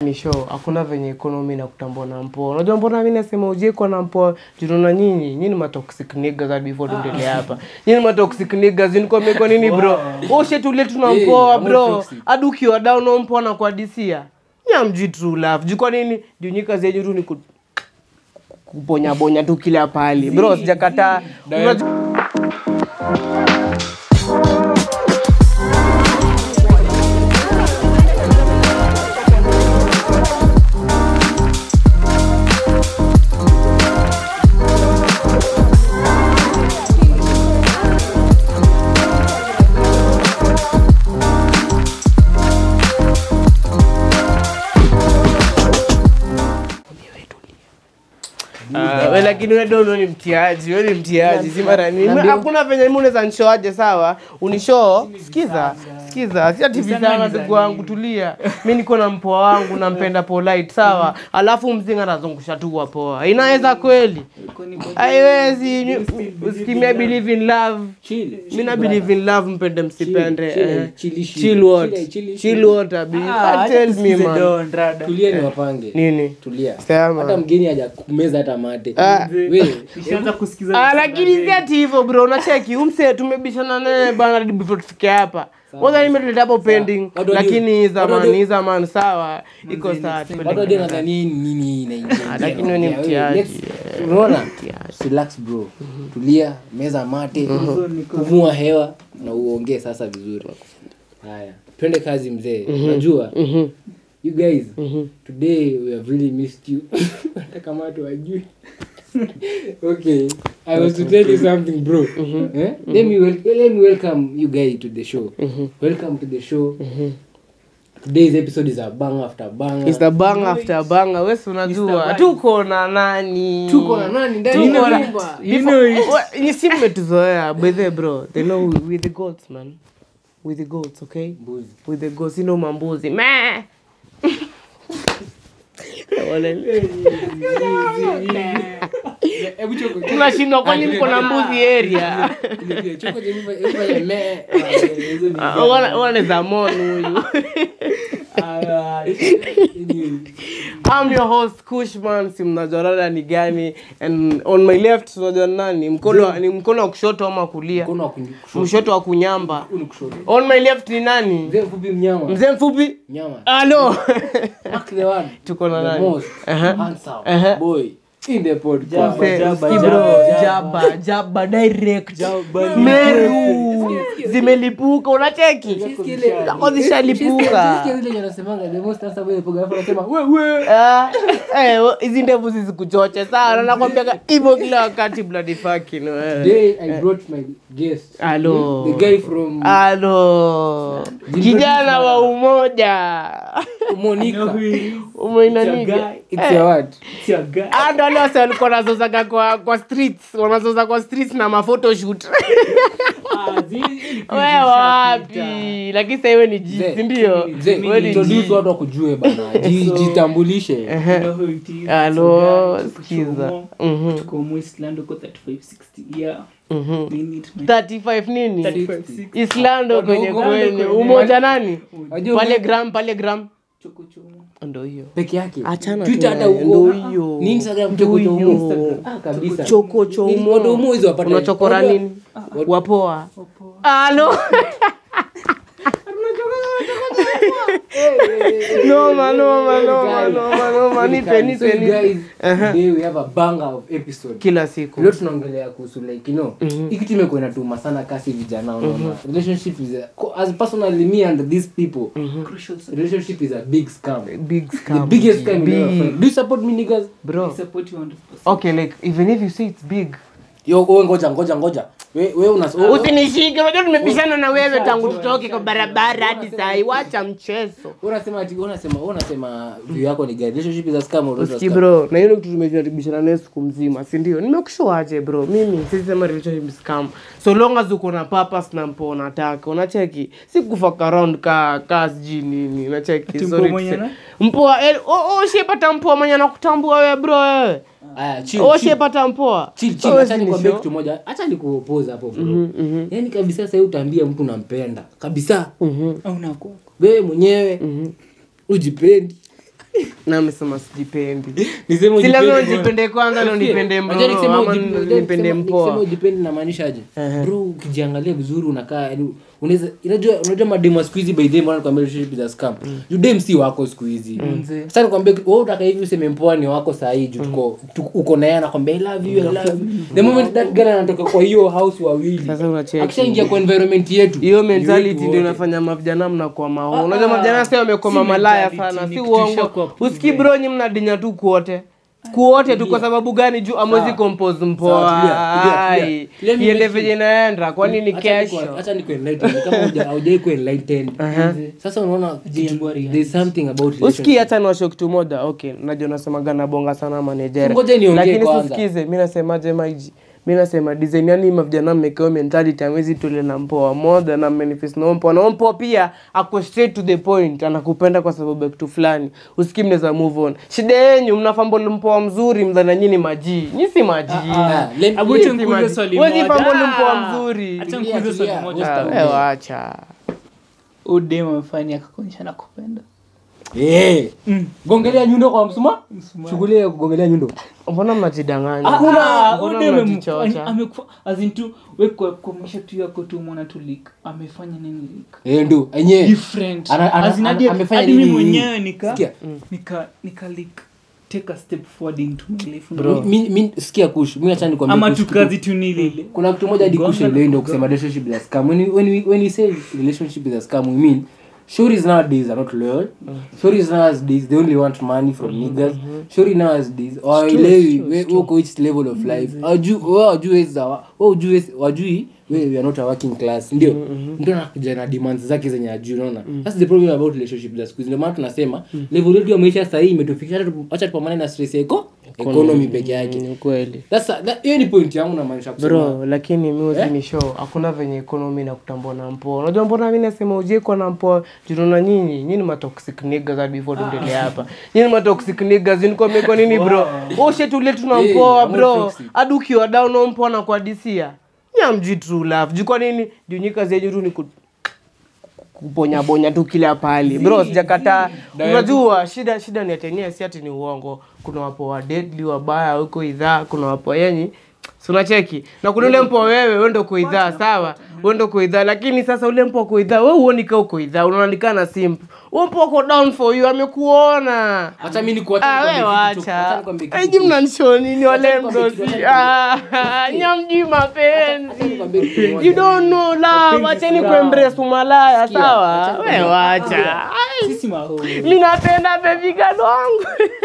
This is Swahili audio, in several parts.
ni show hakuna venye ekonomi na kutambua na mpoa unajua mbona mi nasema ujekwa na mpoa junaona nyinyi nyinyi ma toxic niggas hadi before tuendelee hapa nyinyi ma toxic niggas nikwambia kwa nini bro ushetulie tuna Eh, mpoa I'm not bro toxic. hadi ukiwa down na mpoa na kuadisia nyamji true love juu kwa nini juu nyi kazi yenyu tu ni ku- kuponyabonya tu kila pali bro sijakataa Unajua- Ah, we lakini we dono ni mtiaji we ni mtiaji si mara nini hakuna venye mi unaweza nishoaje sawa unishoo sikiza sikiza si ati vizana ndugu wangu tulia mi niko na mpoa wangu nampenda polite sawa alafu mzinga anazungusha tu kwa poa inaweza kweli haiwezi usikimia believe in love Chill. mi na believe in love mpende msipende chill, eh. chill issue. chill what Chill, chill, chill what abi Ah, tell me man tulia ni wapange nini tulia Sema. hata mgeni haja kumeza hata mate Ah. we Ah, lakini si ati hivyo bro unacheki umse tumebishana naye bana hadi before tufike hapa kwanza nimetuleta hapo pending Watu wajue- lakini watu zamani wajue- hii zamani sawa iko sawa tupende watu wadio kaka. nadhani nini inaingia Ah, lakini wewe ni mtiaji, Let's- unaona relax bro tulia meza mate kuvua hewa na uongee sasa vizuri haya twende kazi mzee unajua you guys today we have really missed you hata kama watu wajui okay i was to tell you something bro eh? let, me wel- let me welcome you guys to the show welcome to the show today's episode is a bang after bang It's the bang after banga wesi unajua tuko na nani tuko na nani ndani Tuko ya na- nyumba Before- Wa- ni si mmetuzoea bethe bro they know we, we the goats man we the goats okay Mbuzi. with the goats ino mambuzi me Hebu choko- tunashindwa kwani mko na mbuzi area choko je, hebu- hebu fanya me. Ah, hizo ni- waneza mon huyu Ah, anyway. I'm your host Kushman, si mnajua rada ni gani and on my left unajua ni nani mkono ni mkono wa kushoto ama kulia Mkono wa kunyu- kushoto. mshoto wa kunyamba Huu ni kushoto. on my left ni nani Mzee mfupi mnyama mzee mfupi mnyama alo Mark the one tuko na the nani most Aha. handsome Aha. boy in the podcast Mzee, jaba, ski jaba, bro, jaba. jaba jaba direct meru zimelipuka unacheki zako zishalipuka Sikia zile wanasemanga, the most handsome boy in the podcast, wanasema, wewe Ah, eh, hizi ndevu zisikuchoche sana nakwambiaga hivyo kila wakati bloody fucking wewe Today I brought my guest Alo. the guy from alo kijana wa umoja Monica umeinaniga it's a what ando wale wase walikuwa wanazozaga kwa kwa streets wanazoza kwa streets na mafotoshoot we wapi lakini sasa iwe ni ji Mzee, sindio Mzee, we ni introduce ji watu wakujue bana Ji- jitambulishe alo skiza Mhm, tuko mwistland uko 3560 yeah mhm. we need my 35 nini 3560 islando kwenye Uko- kwenye uko- umoja nani Wajua pale ume- gram pale gram choko chomo ndo hiyo peke yake Achana Twitter tu hata naye, uko ndo hiyo. ni Instagram Ndo choko chomo hiyo. ah kabisa choko chomo Watu umo hizo wapata- unachokora Wajua- nini wapoa alo noma noma noma noma noma nipe So nipe you nipe guys, today we have a banger of episode kila siku leo tunaongelea kuhusu like you know hiki kitu imekuwa inatuma sana kasi vijana unaona relationship is a, co- as personally me and these people crucial relationship is a big scam big the scam biggest scam you ever big find. do you support me niggas bro support you 100% okay like even if you say it's big yo wewe ngoja ngoja ngoja we we una wewe- usinishike unajua tumepishana na wewe tangu tutoke kwa barabara hadi sahi wacha mchezo unasema ati unasema unasema view yako ni gani relationship is a scam or not a Uski scam bro na hiyo kitu tumejaribishana naye siku mzima si ndio nimekushoaje bro mimi sisema relationship scam so long as uko na purpose na mpo unataka unacheki si kufuck around ka ka sijui nini unacheki Ati sorry mpoa to mwenye say. na- mpoa eh, oh, oh shepata mpoa mwenye anakutambua wewe bro wewe aya chill oh chill shepata mpoa chill chill Wewe acha si ni nikwambie show. kitu moja acha nikuopoza hapo bro yani kabisa sasa utaambia mtu nampenda kabisa au na kwako wewe mwenyewe ujipendi na amesema sijipendi Niseme si lazima ujipende ujipende kwanza ndo Usikie, nipende unajua mroro nikisema ama ujipe- nipende nikisema- nikisema mpoa ujipendi namaanishaje bro ukijiangalia vizuri unakaa yaani unaweza unajua unajua mademu wa siku hizi by the way nakwambia relationship is a scam you dem si wako siku hizi sasa nikwambia wewe utaka hivi useme mpoa ni wako saa hii juu tuko tu- uko na yeye anakwambia i love you i love you the moment that girl anatoka kwa hiyo house wawili Sasa unacheki. akishaingia kwa environment yetu hiyo ni mentality wetu ndio wote. inafanya mavijana mnakuwa maho unajua mavijana sasa wamekuwa si mamalaya mentality, sana ni si kutisha uongo kwa usikii bro nyi mnadinya tu kuote kuote tu kwa sababu gani juu amwezi compose Sawa, mpoa tulia, tulia, Ai, tulia. Let me iende make venye inaenda kwani ni Acha niko- kesho acha niko enlightened. Kama huja- haujai kuwa enlightened. sasa unaona kitu- there's something about usikii relationship. hata niwasho kitu moja okay najua nasemaga nabonga sana manejera Ngoja niongee lakini kwanza. sisikize mi nasemaje maiji mi nasema design yani mavijana mmekeo mentality amwezi tule na mpoa moja na manifest na mpoa na mpoa pia ako straight to the point anakupenda kwa sababu ya kitu fulani usikii mnaweza move on shida yenyu mnafambolo mpoa mzuri mdhana nyini majii nyi si majii Ah, let- Abu Nyinyi acha si nikuulize majii. swali Huwezi moja. fambolo Ah, mpoa mzuri acha Tulia, nikuulize swali tulia. moja. Ah, Tulia. we wacha udem amefanya akakuonyesha nakupenda Eh, gongelea nyundo kwa msuma shughuli ya kugongelea nyundo mbona mnajidanganya Ah, Mbona udem mnajichocha? amekufa azin tu we kwa kwa maisha tu yako tu mwana tu leak amefanya nini leak Eh, ndo enye different Ana- ana- As in, ana- hadi- amefanya hadi nini? mimi mwenyewe nika Sikia. nika nika leak take a step forward into my life Bro. Mi- mi- sikia kush mi acha nikwambie ama kush tu kitu. kazi tu ni lile kuna kitu moja hadi kush leo ndo kusema relationship is a scam when we, when we, when we say relationship is a scam we mean Shories nowadays are not loyal. Shories nowadays they only want money from niggas. Shori nowadays waelewi we uko which level of life. Wajui wao wajui za wao wajui wajui we we are not a working class. Ndio. Ndio anakuja na demands zake zenye ajui unaona. That's the problem about relationship za siku hizi. Ndio maana tunasema level yetu ya maisha sasa hii imetufikisha hata tu- acha tupambane na stress yako economy peke yake. ni kweli That's a- that- hiyo ni point yangu na maanisha kusema. bro lakini miuzi ni show hakuna venye ekonomi na kutambua na mpoa unajua mbona mi nasema ujekwa na mpoa junaona nyinyi nyinyi matoxic niggas hadi before tuendelee hapa nyinyi matoxic niggas nilikuwa mmekuwa nini bro ushetule tuna Hey, mpoa I'm not bro toxic. hadi ukiwa down na mpoa na kuadisia nyamji true love juu kwa nini juu nyi kazi yenyu tu ni ku kuponyabonya tu kila pali bro sijakataa unajua shida shida ni atenia si ati ni uongo kuna wapo wa deadly wabaya huko idhaa kuna wapo yenyi si unacheki na kuna ule mpo wewe wendo uko idhaa sawa wendo uko idhaa lakini sasa ule mpo uko idhaa we uoni ka uko idhaa unaonekana na simp huo mpo uko down for you amekuona Acha mimi nikuache Ah, we nikwambie kitu- acha wacha nikwambie kitu aiji mnanisho nini wale nikwambie kitu, mdosi acha Ah, nyamjui mapenzi nikwambie kitu moja. you don't know love acheni kuembrace umalaya sawa acha we wacha Ai, sisi maho mi napenda bebigado wangu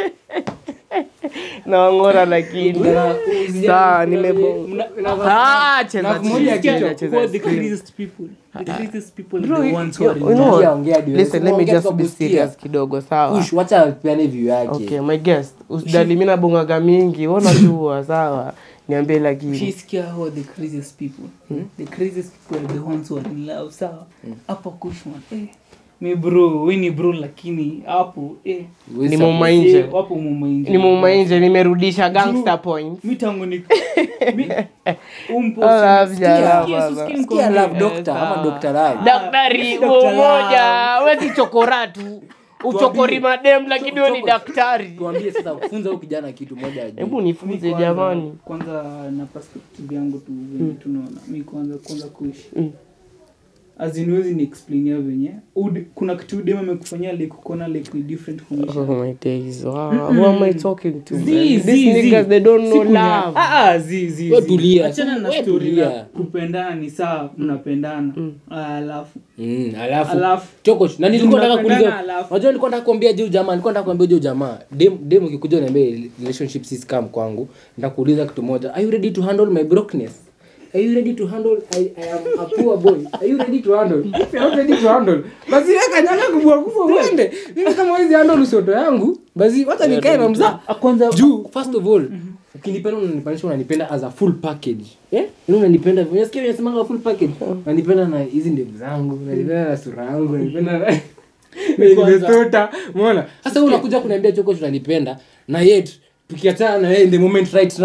naongora lakini saa nimebonga Ah, cheza na kumoja chini, kichwa, cheza, cheza who are the chini. craziest people the craziest people Bro, are the you- ones who are you in know love. what? Ongea, ongea, Listen, let me ongea just kwa be kusikia. serious kidogo sawa Ush, wacha peane view yake okay my guest usidali mi nabongaga mingi wanajua sawa niambie lakini Ukisikia how the craziest people the craziest people are the ones who are in love sawa hapo kushman eh mi bro we ni bro lakini hapo eh Huwezi ni support. muma nje eh, wapo mumaingi ni muma nje nimerudisha gangster point mi tangu ni mi umpo I love sikia- you, sikia- baba. sikia Sikia nikwambie. love doctor ama Dr. Love. daktari Dr. umoja wezi chokora tu uchokori madem lakini we ni Choko- daktari tuambie sasa funza huyu kijana kitu moja ajue. hebu Mi nifunze kwanza- jamani kwanza na perspective yangu tu venye tunaona mi kwanza kwanza kuishi Mm. aziniwezi ni explainia venye Ud- kuna kitu udem amekufanyia like ukona like ni different from maisha. Oh my days. Wow. Who am I talking to? man? Zi, These zi, zi. niggas they don't know Si kunya- love. Ah, ah, zi, zi, We zi. tulia, Achana na we story tulia. na kupendana ni sawa mnapendana Ah, alafu Mm, alafu Alafu. choko na nilikuwa nataka Mnapendana kuuliza alafu. unajua nilikuwa nataka kuambia juu jamaa nilikuwa nataka kuambia juu jamaa dem dem ukikuja uniambie relationship si scam kwangu nitakuuliza kitu moja are you ready to handle my brokenness Are you ready to handle I, I am a poor boy? Are you ready to handle? If you're not ready to handle, basi wewe kanyaga kubwa kubwa uende. Mimi kama hizi handle usoto yangu, basi wacha nikae na mzaa. Ah, kwanza Juu first of all, ukinipenda unanipanisha unanipenda as a full package. Eh? Yaani unanipenda, unasikia unasemanga full package. Unanipenda na hizi ndevu zangu, unanipenda na sura yangu, unanipenda na nimesota. Umeona? Sasa wewe unakuja kuniambia choko tunanipenda na yet tukiachana na yeye in the moment right now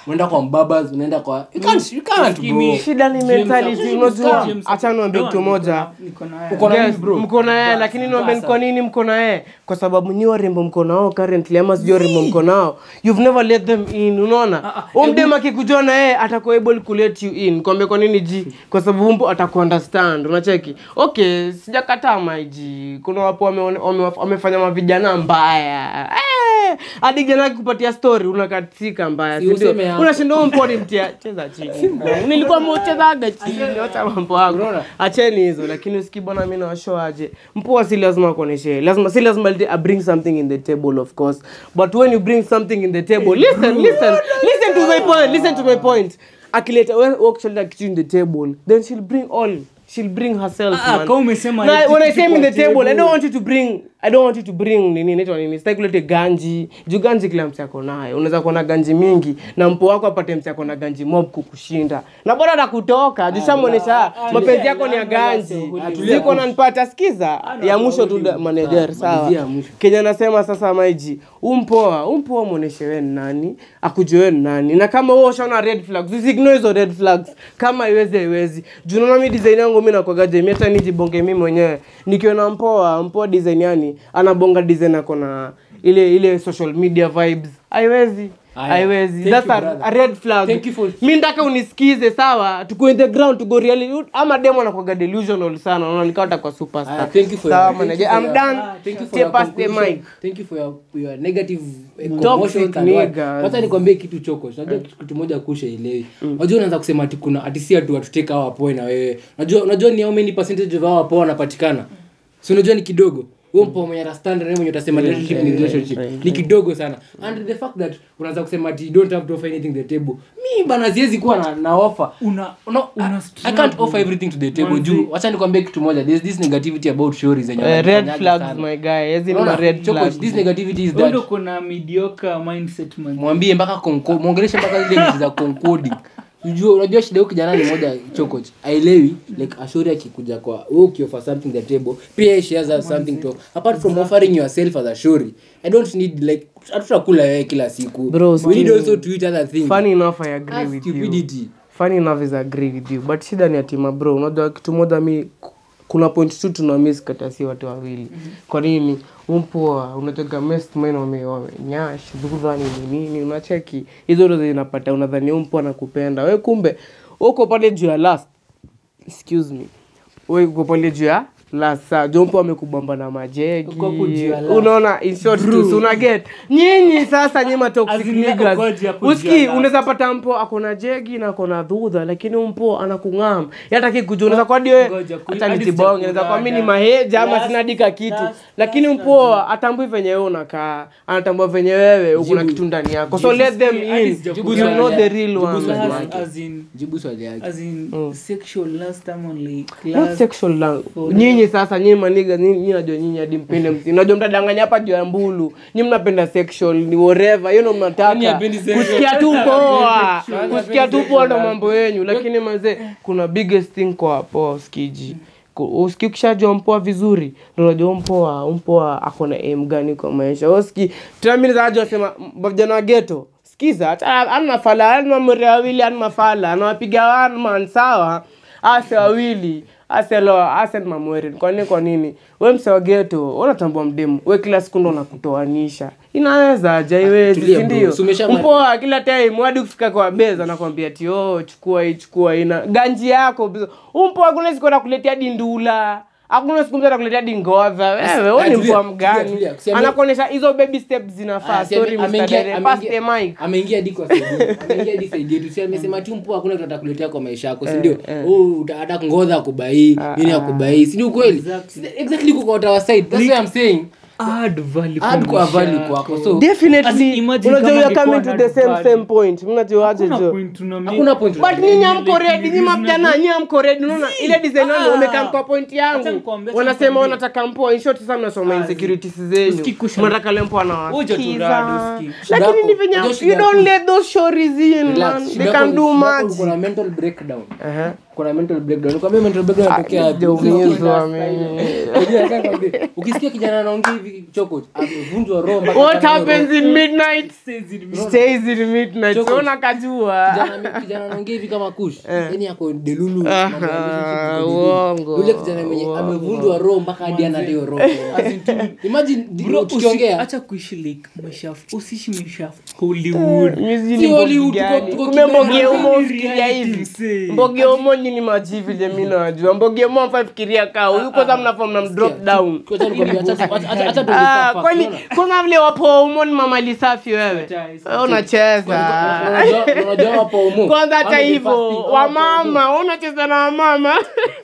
unaenda kwa mbabas unaenda kwa you can't, you can't bro Kimi- shida ni James mentality James unajua James- acha niambie No, kitu niko moja na- niko na yeye. Uko na Yes, mimi, bro. mko na yeye lakini niombe basa. kwa nini mko na yeye kwa sababu nyi warembo mko nao currently ama sijui warembo mko nao you've never let them in unaona Ah, ah, huyu mdem akikujua na yeye atakuwa able ku let you in kwambia kwa nini ji kwa sababu mpo atakuunderstand unacheki okay sijakataa maiji kuna wapo wame- wame- wamefanya mavijana mbaya Eh, hadi jana kupatia story unakatika mbaya Si si ndio useme hapo. unashinda huyu mponi mtia cheza chini nilikuwa mchezaga chini acha mambo yako Unaona? acheni hizo lakini usiki bwana mi nawashow aje mpua si lazima akuoneshe lazima si lazima li- I bring something in the table of course but when you bring something in the table listen listen listen to my point listen to my point akileta we- we ukishaleta kitu in the table then she'll bring all she'll bring herself Ah, man. kama umesema Na leti when I kitu say in kwa the table I table. don't want you to bring I don't want you to bring nini inaitwa nini sitaki kulete ganji juu ganji kila mtu ako nayo unaweza kuwa na ganji mingi na mpo wako apate mtu ako na ganji mob kukushinda na bora atakutoka juu shamwonyesha mapenzi yako ni ya ganji ziko nanipata sikiza ya mwisho tu da- manager sawa malizia ya mwisho. kenya anasema sasa maiji umpoa umpoa mwonyeshe we ni nani akujue we ni nani na kama wewe ushaona red flags usiignore hizo red flags kama iwezi haiwezi juu naona mi design yangu mi nakwagaje mi hata nijibonge mi mwenyewe nikiona mpoa mpoa design yani anabonga design ako na ile ile social media vibes haiwezi Aya. haiwezi Thank that's you, a, brother. a red flag Thank you for- mi ndaka unisikize sawa tuko in the ground to go really ama demo anakwaga delusional sana unaona nikawata kwa superstar Ah, thank you for sawa your- thank manager you for i'm your- done ah, Thank you for Take your pass the conclusion. mic. Thank you for your, your negative eh, Toxic commotions and what. niggas. Wacha nikwambie kitu choko unajua kitu kitu moja kusha elewi unajua unaanza kusema ati kuna ati si atu watuteka hawa poe na wewe unajua unajua ni how many percentage of hawa poe wanapatikana si unajua ni kidogo wewe mpo mwenye ana standard wewe mwenye utasema relationship ni relationship ni kidogo sana and the fact that unaanza kusema ati you don't have to offer anything to the table mi bana siwezi kuwa na, na offer una no, Una I, I struggle. can't offer everything to the table Manzi. juu wacha nikwambie kitu moja there's this negativity about stories zenye Eh, red wanafanyaga flags sana. my guy as in Unaona? ma red Choko, flags this negativity is wewe that ndo kuna mediocre mindset man mwambie mpaka conco- mwongeleshe mpaka zile vitu za concoding unajua unajua shida huyu kijana ni moja chokoch aelewi like ashori akikuja kwa wewe ukioffer something the table pia she has a something to apart from offering yourself as a shori i don't need like hatutakula wewe kila siku Bro, we need still- also to eat other things funny enough i agree That's with you stupidity funny enough is I agree with you but shida ni atima bro unajua kitu moja mi kuna point tu tuna miss kati ya si watu wawili kwa nini umpoa unatoka mest main wame wamenyash dhudha nini nini unacheki hizo ndo zinapata unadhani umpoa nakupenda we kumbe uko pale juu ya last excuse me we uko pale juu ya last saa jompo amekubamba na majegi Uko hapo juu ya last. unaona in short tu si una get nyinyi sasa nyima toxic As in, niggas uko hapo juu ya uski last. unaweza pata mpo akona jegi na akona dhudha lakini mpo anakung'am yataki kujua unaweza kwa dio Ngoja, ku- hata hadi nisibonge unaweza kwa mimi ni maheja ama Last- sina dika kitu last- lakini last mpo atambui venye wewe unakaa anatambua venye wewe uko na kitu ndani yako so let them Hadi in sijakuja. you know the real Jibu one swali Last, yake. as in jibu swali yake as in sexual last time only Not class sexual lang nyinyi sasa nyinyi maniga nyinyi najua nyinyi hadi mpende msi najua mtadanganya hapa juu ya mbulu nyinyi mnapenda sexual ni whatever hiyo ndo Nani mnataka hapendi sexual? kusikia tu poa Nani kusikia hapendi tu poa ndo sexual? mambo yenyu lakini mazee kuna biggest thing kwa poa skiji uski ukishajua mpoa vizuri ndo unajua mpoa mpoa ako na aim gani kwa maisha uski tunamilizaji wasema m- vijana wa geto skiza hata ana mafala ana mamuri wawili ana mafala anawapiga one man sawa ase wawili ase lo ase ni mamweri kwa nini kwa nini we mse wa geto unatambua mdemu we kila siku ndo unakutoanisha inaweza aje iwezi tulia si bro, ndio si umesha- mpoa kila time hadi kufika kwa beza nakwambia ti oh, chukua hii chukua hii na ganji yako umpoa hakuna siku atakuletea dindula hakuna siku mtu atakuletea dingodha wewe wewe ni tulia, mpoa tulia, mgani tulia. Si ame- anakuonyesha hizo baby steps zinafaa Ah, si sorry ame- Mr. ameingia- Dere, pass the ameingia- mic ameingia hadi kwa side yetu. Ameingia hadi side yetu. Si amesema tu mpoa hakuna kitu atakuletea kwa maisha yako si ndio oh uta- hata kungodha akubai nini akubai si ndio kweli Exactly. Si- exactly kuko our side that's why i'm saying add value add kwa maisha value yako. kwako so As in, definitely imagine unajua kama you are coming angekuwa to the same value. same point mnajuaje Hakuna jo point tuna make. hakuna point but nyinyi amko Like, ready nyinyi reasonable. mapjana nyinyi amko ready unaona ile design Ah. wao wamekaa kwa point Acha yangu nikwambie, acha wanasema nikwambie. wanataka mpo in short sasa mnasoma insecurities zenyu Usikikusha- mnataka lempo Uja tu anawasikiza rado, uski. lakini Shida ni venye yako- you shida don't yako- let those stories in Relax. man Shida they yako can ni- do shida yako much uko na mental breakdown Aha. kuna mental breakdown nikwambia mental breakdown inatokea wapi? sijaumizwa mimi. Unajua, nataka nikwambie, ukisikia kijana anaongea hivi choko amevunjwa roho mpaka what akatoa roho. happens in midnight stays in midnight Choko. ona kajua Kijana- kijana anaongea hivi kama kush yani ako delulu Aha, mambo ya relationship iko delulu. uongo, yule kijana mwenye amevunjwa roho mpaka hadi ana hiyo roho imagine di- Bro, usi- tukiongea acha kuishi like maisha ya- usiishi maisha ya hollywood Mizi Si ni Hollywood, mbogi gani? tuko- tuko Kumbe Kibera. mbogi umo Reality ufikiria hivi msee. mbogi umo nyini maji vile mi najua mbogi umo mfa fikiria kaa huyu kwanza mnafaa mna drop down Acha nikwambie, acha- acha- acha- acha tuongee Ah, safa, kwani unaona? kuna vile wapo umo ni mamali safi wewe Acha, Wewe unacheza Unajua- unajua hapo umu. kwanza hata Ama the hivyo first thing, hapo wamama wewe unacheza na wamama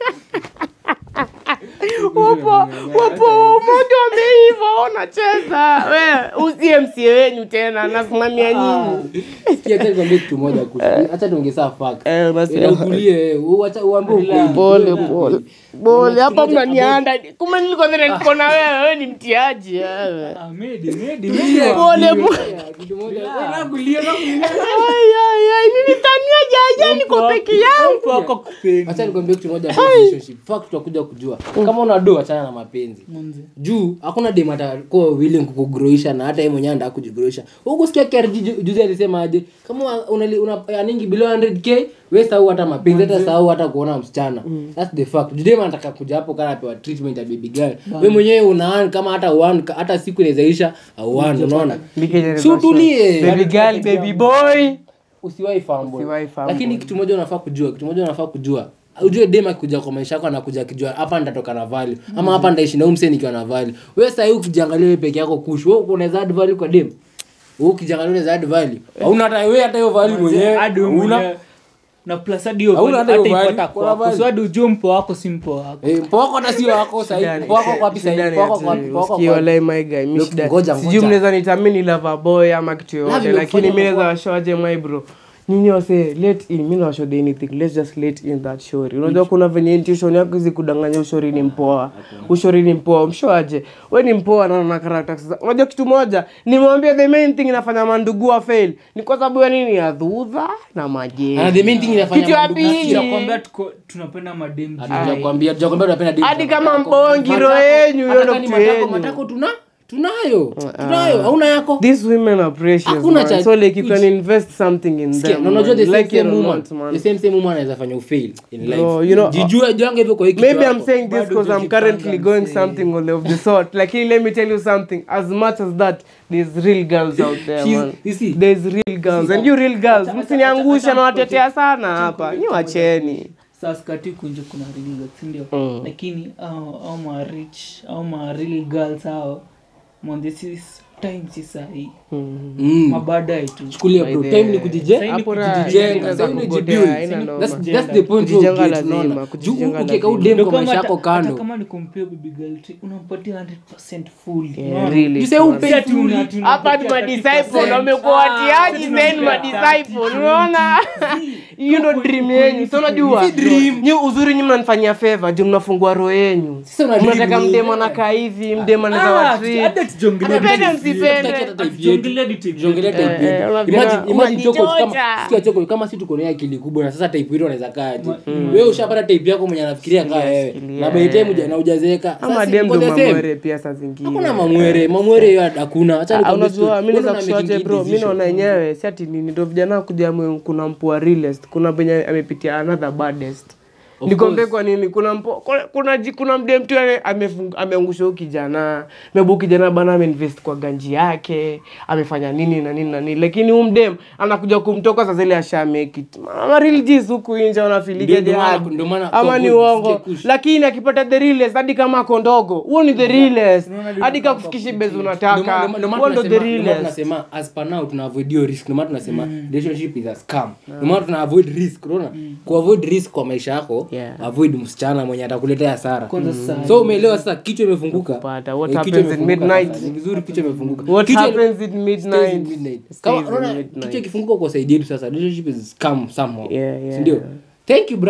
wapo wapo umoja wameiva wewe unacheza we usie msie wenyu tena nasimamia nyinyi Sikia, acha nikwambie kitu moja kuhusu- acha tuongee saa fact. Eh, unasema- Eh, utulie, eh, uacha- uambie ukweli. pole Ukweli. pole pole hapa Kimoja mnanianda kumbe nilikuwa dhani niko na wewe wewe ni mtiaji wewe Ah, medi, medi, Tulie, medi wa- pole pole Haya, kitu moja. Wewe nakulia, nakulia. Ai, ai, ai, nilitania jaja niko peke yangu Mtu wako kupendi. acha nikwambie kitu moja about relationship fact tutakuja kujua kama una do achana na mapenzi Manze. juu hakuna dem atakuwa willing kukugroisha na hata yeye mwenyewe anataka kujigroisha huko sikia KRG ju- juzi alisema aje kama una, una, una earning below 100k wewe sahau hata mapenzi hata sahau hata kuona msichana that's the fact juu dem anataka kuja hapo kana apewa treatment ya baby girl wewe mwenyewe una kama hata one hata siku inawezaisha au one unaona si utulie baby girl baby boy usiwahi fumble. Usiwahi fumble. lakini kitu moja unafaa kujua kitu moja unafaa kujua ujue dem akikuja kwa maisha yako anakuja akijua hapa nitatoka na value ama hapa nitaishi na huyu msee nikiwa na value wewe sasa hivi ukijiangalia wewe peke yako kush wewe unaweza add value kwa dem wewe ukijiangalia unaweza add value hauna hata wewe hata hiyo value mwenyewe Hadi wewe una mwenyewe. na plus hadi hiyo Hauna value hata hiyo hata value, ipata kuna kwako. value. So hadi ujue mpo wako si mpo wako eh mpo wako hata sio wako sasa hivi mpo wako kwa wapi sasa hivi mpo wako kwa wapi mpo wako kwa wapi Look, ngoja, sijui ngoja. mnaweza nitamini lava boy ama kitu Love yoyote you, lakini fanya mi naweza mambo. washoaje my bro nyinyi wase let in mi nawashode anything let's just let in that shori unajua kuna venye intuition yako hizi kudanganya ushori ni mpoa ushori ni mpoa mshoaje we ni mpoa na na character sasa unajua kitu moja nimwambia the main thing inafanya mandugu wa fail ni kwa sababu ya nini ya dhudha na majeshi na the main thing inafanya Kitu ya mandugu pili. kusikia. tunakwambia tuko- tunapenda madem juu. Hatujakwambia tujakwambia tunapenda dem. hadi kama Matako. mbongi roho Matako. yenyu hiyo Hata ndo kama ni kitu matako, yenyu matako tuna tunayo tunayo hauna yako These women are precious, Hakuna man. cha- So like you which- can invest something in Sikia, them. na unajua the man. same Like it same or woman not, man. the same same woman anaweza fanya ufail in life Bro, you know, jijue jange hivyo kwa hiki Maybe kichwa I'm yako. saying this Bado because I'm hujajipanga currently going msee. something of the sort. Like, let me tell you something. As much as that, there's real girls out there, She's- man. you see- There's real girls. And you real girls, msiniangusha na watetea sana hapa. Nyi wacheni. sasa kati kunje kuna real sindio Mm. lakini au au ma rich au ma real girls hao mwande si time si sahi Mm. mabaadaye tu chukulia bro By time the- ni kujije Saini Hapo na- kujijenga, inaweza sasa ni kugotea, jibuild. haina noma. That's- that's the point Kujijenga of it, lazima, unaona. kujijenga Juu ukiweka lazima. udem Ndio kwa kama maisha hata- yako hata kando kama ni compare baby girl trick, unampatia 100% full Yeah, Unaona? really. You say upe- Si ati una- ati hapa ni unampatia madisciple 30%. wamekuwa Ah, watiaji sisi then tunampea madisciple 30, unaona hiyo ndo dream yenyu so unajua nyi uzuri nyi mnanifanyia favor ndio mnafungua roho yenyu Sasa una dream mnataka nini? mdema nakaa hivi mdema naza Ah, watreat hata tujongelee Mnapenda details. msipende. Hatutaki hata type Tujongelee yetu. details. Tujongelee type Eh, yetu. eh, unajua- Imagine- imagine Choko, kama- unajichocha. sikia Choko, kama si tuko na akili kubwa na sasa type yetu anaweza kaa aje wewe ushapata type yako mwenye anafikiria kaa wewe sikilia. na by the time uja- na ujazeeka ama Sasa dem mko ndo the same. mamwere pia saa zingine hakuna mamwere mamwere hiyo hakuna acha Ah, nikwambie unajua story. mi Wewe naweza una kushoaje making bro mi decision. naona yenyewe si ati nini ndo vijana kuja mwe- kuna mpua realest kuna penye amepitia another baddest Of nikombe course. kwa nini kuna mpo, kuna, kuna, ji- kuna mdem tu ane- amefung- ameangusha huyu kijana mebu kijana bana ameinvest kwa ganji yake amefanya nini na nini na nini lakini huu mdem anakuja kumtoka sasa ile ashamekit marilgis huku inje Ndio- wanafilige ndio maana- jihad ndio maana ama ni kwa- uongo usikie kush. lakini akipata the realest hadi kama ako ndogo huo ni the realest Unaona vile hadi unapanga kakufikishi bezi Ndio unataka maana- ndio maana huo ndo the tunasema- ndio maana realest tunasema as per now tuna avoid hiyo risk ndio maana tunasema relationship is a scam ndio maana tuna avoid risk unaona ku avoid risk kwa maisha yako Yeah. avoid msichana mwenye atakuletea hasara Kwanza sasa so umeelewa sasa kichwa imefunguka Kupata. What Eh, kichwa happens in imefunguka midnight? sasa. ni vizuri kichwa imefunguka What Kichwa- happens in stays in midnight? midnight. stays Kama in unaona midnight. kichwa ikifunguka kwa side yetu sasa relationship is scam somehow Yeah, yeah, Si ndio yeah. thank you brother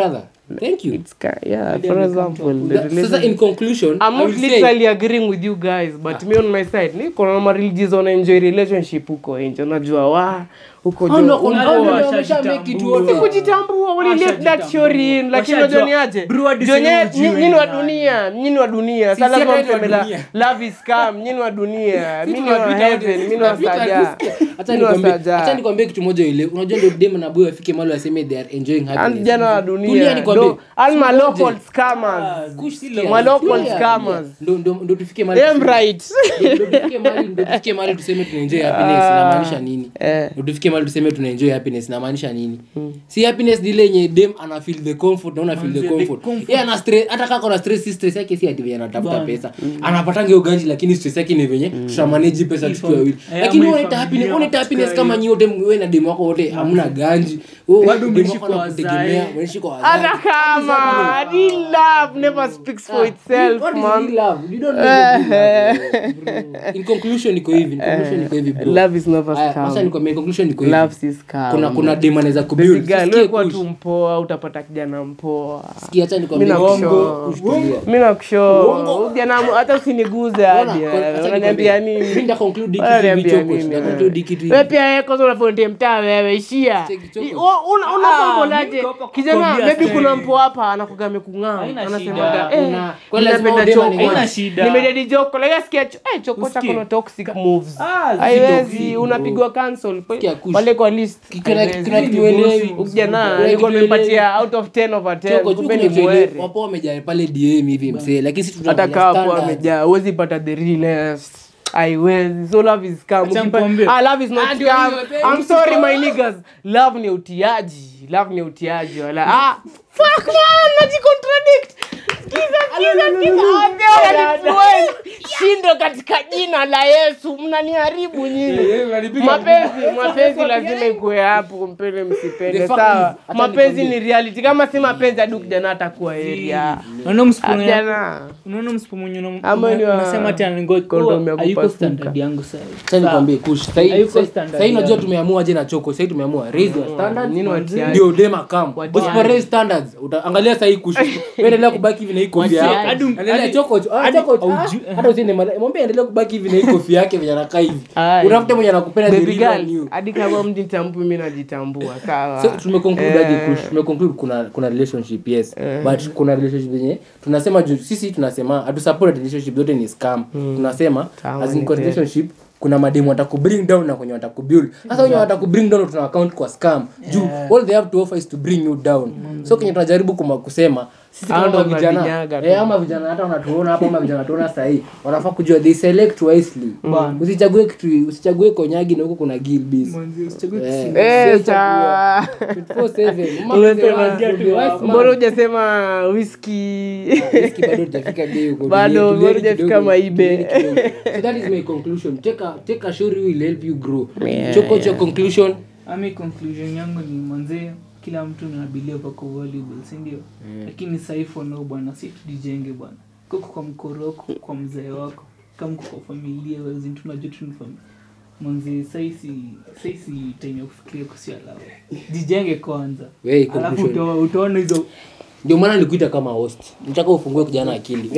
thank you it's ki- yeah for example the That- sasa in relationship conclusion I'm I not will say- literally agreeing with you guys but me on my side niko na mareligies wana enjoy relationship huko nje unajua wa huko Hao jo- ndio wako- hao ndio Washajitambua. wamesha make it Si wote. Si kujitambua wali let that Washajitambua. shori in lakini Washajua. unajua ni aje Bro, hadi Jonye- sasa hujui nyi- nyinyi wa nani. dunia nyinyi wa dunia Si- sasa si lazima hata mtu wa amela dunia. love is scam nyinyi wa dunia Si mimi ni wa tunapita heaven wote. mimi ni wa Tunapita, saja Acha mimi ni wa nikwambie- acha saja nikwambie kitu moja ile unajua ndio dem na boy wafike mahali waseme they are enjoying and happiness jana wa Tulia dunia nikwambie. do and my Ngoje. local scammers Kusikia, my local tulia. scammers Ndo- ndo- ndo tufike mahali them tuseme- right ndo tufike mahali- ndo tufike mahali tuseme tunaenjoy happiness inamaanisha nini eh Ndo tufike mahali tuseme tunaenjoy happiness inamaanisha nini si happiness ni ile yenye dem ana feel the comfort na una feel the Manze, the comfort comfort. yeye ana stress hata kama kuna stress si stress yake si ati venye anatafuta Bana. pesa anapatanga hiyo ganji lakini stress yake ni venye tutamanage pesa tukiwa wawili Eh, lakini ama wewe ifamilia happiness unaita happiness tukae. kama nyi wote wewe na dem wako wote hamna ganji wewe Bado dem mnaishi wako kwa anakutegemea wazae. unaishi kwa wazae hata kama real love never speaks for itself What is man real love? You don't know what real love is. In conclusion iko hivi in conclusion iko hivi bro love is never Haya, scam wacha nikwambie, in conclusion iko hivi love si scam kuna kuna dem anaweza kubuild Basic girl, Sikia wewe kuwa kush. tu mpoa utapata kijana mpoa Sikia, acha nikwambie, Mimi nakushow. uongo, kush tulia. mi nakusho Uongo. ujana hata usiniguze Unaona, hadi kwa- acha wewe. unaniambia nikwambie. Mimi nini nita conclude hiki hivi unaniambia choko, nini nita wewe? conclude hiki hivi. wewe pia wewe kwanza unafonde mtaa wewe ishia Cheki, choko. I- u- una- unafambolaje mimi hapa kijana kukwambia maybe story. kuna mpo hapa anakuga amekung'aa Haina anasemaga shida, eh una- kwa lazima ninapenda udema choko ni Haina shida. nimededi joko like sikia cho- eh choko Usikie. chako na toxic moves Ah, zi- haiwezi zi- unapigwa cancel Sikia, kush. pale kwa list Kuna- haiwezi. kuna kitu uelewi. Ukijana Kuna alikuwa kitu amepatia out of 10 over 10 Choko, kumbe kuna ni kitu uelewi. mwere Wapo wamejaa pale DM hivi msee lakini sisi hata tunaangalia kaa hapo standards. amejaa huwezi pata the realest haiwezi so love is scam Acha Ukipa- nikwambie. ah love is not Ah, ndio scam hiyo, babe. i'm sorry my niggas love ni utiaji love ni utiaji wala ah fuck man najicontradict Sikiza, sikiza, sikiza. Wazee wananifuel. shindo katika jina la yesu mnaniharibu nyinyi mapenzi mapenzi lazima ikuwe hapo mpende msipende The fact sawa is, acha mapenzi nikwambie. ni reality kama si mapenzi hadu kijana atakuwa area Unaona msipo mwenye- Kijana. unaona msipo mwenye una- Ama ni wa- unasema ati anangoja- kondom ya oh, hayuko kupasuka. standard yangu sasa. Acha nikwambie, kush. Sahi- Hayuko sahi- standard sahi najua yangu. tumeamua je na choko sahi tumeamua raise your standards Nini watiaji? ndio dema kam Watiaji. usipo raise standards uta- angalia sahi kush endelea kubaki hivi na hii kofia Watiaji. yako Hadi- endelea hadi- choko ah, hadi choko ah, auju- hata usiende mara- mwambie endelea kubaki hivi na hii kofia yake venye anakaa hivi Aye. utafute mwenye anakupenda the Baby real girl, you hadi kama mjitambui mi najitambua sawa so tumeconclude aje Eh. kush tumeconclude kuna kuna relationship yes but kuna relationship yenye tunasema juu sisi tunasema hatusupport relationship zote ni scam tunasema Sawa, as in ni kwa kweli. relationship kuna mademu watakubring down na kwenye watakubuild sasa wenye watakubring down tuna account kwa scam juu all they have to offer is to bring you down so kenye tunajaribu kuma kusema sisi Hao kama ndo vijana mnavinyaga tu. eh ama vijana hata wanatuona hapa ama vijana wanatuona sahii wanafaa kujua they select wisely Bana. usichague kitu usichague konyagi na huko kuna gilbis Mwanzi, usichague Eh. kisi- Eh, sawa. 24/7. Mama Unasema- mzee wangu, wife man. mbona hujasema whisky Whisky bado hujafika bei huko. Bado, Tulieni bado hujafika kidogo, maibe. tulieni kidogo. So that is my conclusion. Take a, take a story will help you grow. Yeah, Choko, what's your conclusion? ami conclusion yangu ni mwanzee kila mtu na believe ako valuable si ndio lakini sahii for now bwana si tujijenge bwana koko kwa mkoro wako kwa mzee wako kama uko kwa familia wazin tunajua tu ni familia mwanzee sahii si sahii si time ya kufikiria kusia lawa jijenge kwanza Wey, alafu conclusion. uta- utaona hizo ndio maana nilikuita kama host nitaka ufungue kijana akili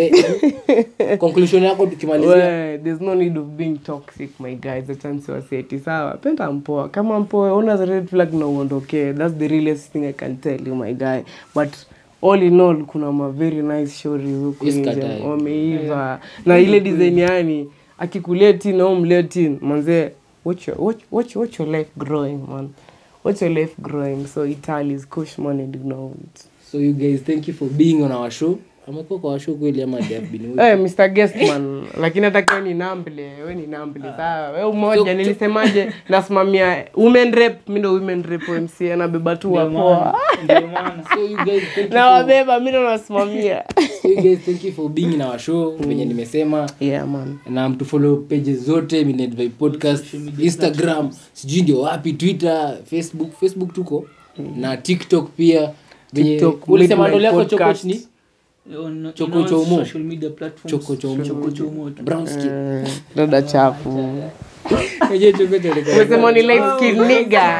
We, conclusion yako tukimalizia We, there's no need of being toxic my guys achance waseti sawa penda mpoa kama mpoa una the red flag na uondokee that's the realest thing i can tell you my guy but all in all kuna ma very nice stories huku Yes, nje katai. wameiva na ile design yani akikuletin au mletin manzee watch your, watch, watch, watch your life growing man watch your life growing so italis kushman and ignore it so you guys thank you for being on our show amekuwa kwa show kweli ama they have been with- Eh, Mr. Guestman lakini hata kiwa ni namble we ni namble sawa we umoja nilisemaje nasimamia women rep mi ndo women rep mc anabeba tu ndio wapoa maana ndio maana so you guys thank you na for, wabeba mi ndo nasimamia so you guys thank you for being in our show venye nimesema yeah man na mtufollow pages zote Midnight Vibe podcast instagram sijui ndio wapi twitter facebook facebook tuko na tiktok pia venye TikTok, ulisema Midnight ndole yako choko Podcast. ni On- in Choko all chomo. social media platforms. Choko chomo. Choko chomo. brown skin dada chafu Ngoja choko choko. umesema ni light skin nigga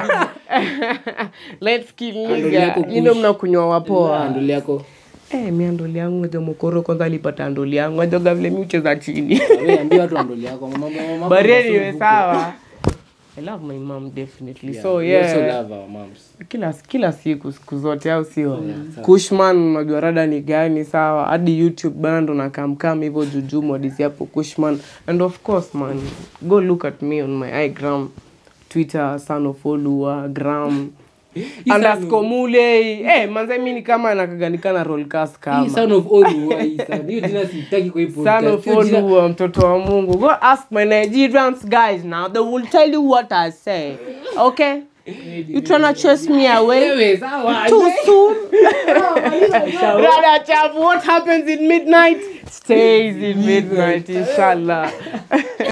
let's kill Andoli nigga yako you know kush. mnakunywa wapoa andoli yako Eh, mi andoli yangu jo mokoro kwanza alipata andoli yangu ajoga vile mi ucheza chini Wewe ambia watu andoli yako mama mama but anyway sawa I love my mom definitely so we also yeah love our moms kila kila siku siku zote au sio kushman unajua rada ni gani sawa hadi youtube bana ndo nakamkam hivyo juju modisi hapo kushman and of course man go look at me on my igram twitter son of olua gram underscore mule eh manze mi ni kama nakaganikana rolcast hii kama son of Olu hii son hiyo jina sitaki kwa hii Son podcast of Hiyo jina- Olua, mtoto wa Mungu. Go ask my Nigerians guys now. They will tell you what I say. Okay? You tryna chase me away wewe sawa too soon? Rather, chav, what happens in midnight stays in midnight, inshallah.